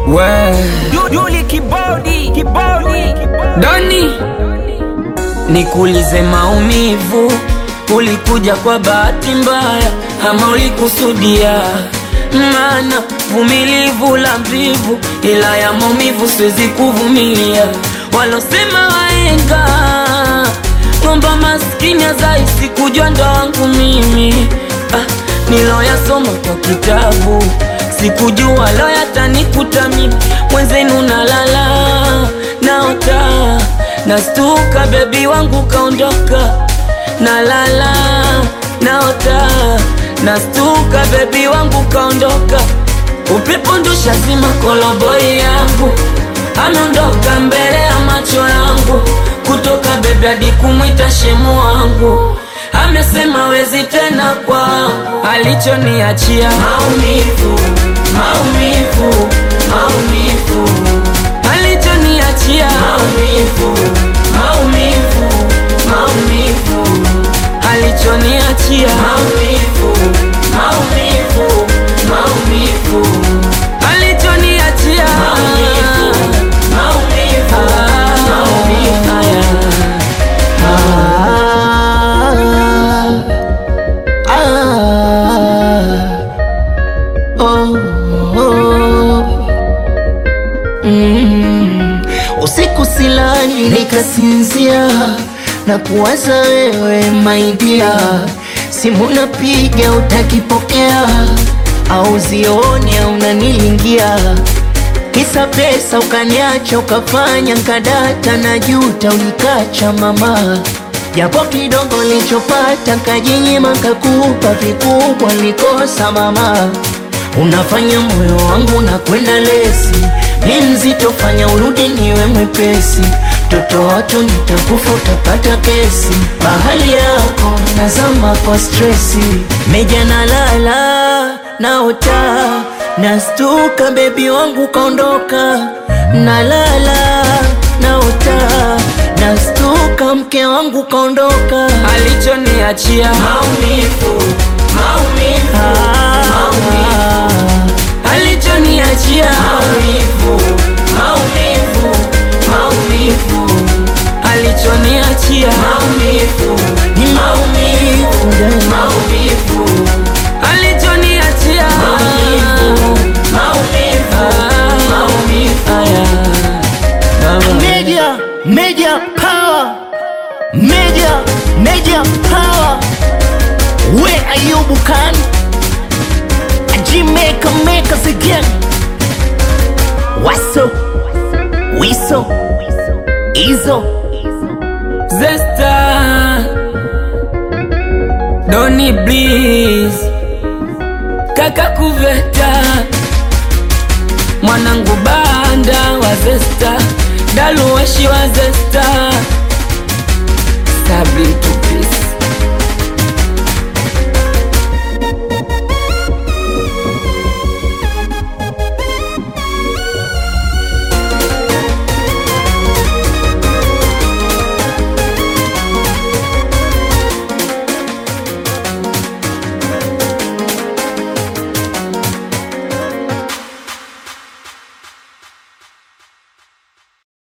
We Duli kibodi kibodi Doni, nikuulize, maumivu ulikuja kwa bahati mbaya ama ulikusudia? Maana vumilivu la mvivu, ila ya maumivu siwezi kuvumilia. Walosema waenga ng'omba maskini azaisi kujua ndo wangu mimi ah, niloyasoma kwa kitabu sikujua lo yatanikuta mimi mwenzenu nalala naota nastuka bebi wangu kaondoka nalala naota nastuka bebi wangu kaondoka upepo ndusha zima koloboi yangu ameondoka mbele ya macho yangu kutoka bebi hadi kumwita shemu wangu amesema wezi tena kwangu alichoniachia maumivu maumivu maumivu alichoniachia maumivu maumivu maumivu alichoniachia maumivu maumivu maumivu alichoniachia maumivu maumivu maumivu Usiku silali nikasinzia na kuwaza wewe maidia, simu napiga utakipokea, au zioni au unanilingia, kisa pesa ukaniacha ukafanya nkadata na juta ulikacha mama, japo kidogo lichopata kajinyima kakupa vikubwa likosa mama Unafanya moyo wangu na kwenda lesi, ni mzito, fanya urudi niwe mwepesi. Toto watu nitakufa, utapata kesi. Bahali yako nazama kwa stresi, meja nalala naota, nastuka, bebi wangu kaondoka. Nalala naota, nastuka, mke wangu kaondoka. alichoniachia maumivu maumivu maumivu alichoniachia maumivu maumivu maumivu alichoniachia maumivu ni maumivu maumivu alichoniachia maumivu maumivu maumivu Media, media power, media, media power. Where are you, Bukan? A Jamaica make us again. What's up? Wiso, Izo. Zesta Doni Bliss Kaka Kuveta Mwanangu Banda wa Zesta Daluweshi wa Zesta Sabri Tupisi